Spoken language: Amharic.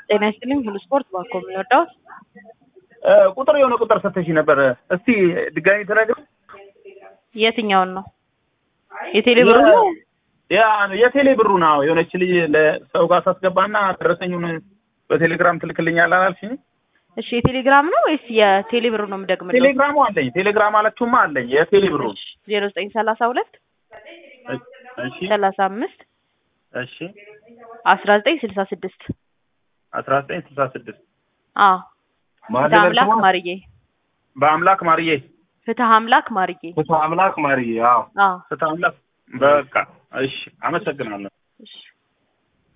ጤና ይስጥልኝ ሁሉ ስፖርት ባኮ የሚወዳው ቁጥር የሆነ ቁጥር ሰተሽ ነበር። እስቲ ድጋሚ ተነግር። የትኛውን ነው? የቴሌ ብሩ ነው? ያ የቴሌ ብሩ ነው። የሆነች ልጅ ለሰው ጋር ሳስገባና ደረሰኙን በቴሌግራም ትልክልኛል አላልሽኝ? እሺ የቴሌግራም ነው ወይስ የቴሌ ብሩ ነው የምደግምልህ? ቴሌግራሙ አለኝ። ቴሌግራም አላችሁማ አለኝ። የቴሌ ብሩ ዜሮ ዘጠኝ ሰላሳ ሁለት እሺ ሰላሳ አምስት እሺ አስራ ዘጠኝ ስልሳ ስድስት አስራ ዘጠኝ ስልሳ ስድስት አዎ ፍትህ አምላክ ማርዬ በአምላክ ማርዬ ፍትህ አምላክ ማርዬ ፍትህ አምላክ ማርዬ አዎ አዎ ፍትህ አምላክ በቃ እሺ አመሰግናለሁ እሺ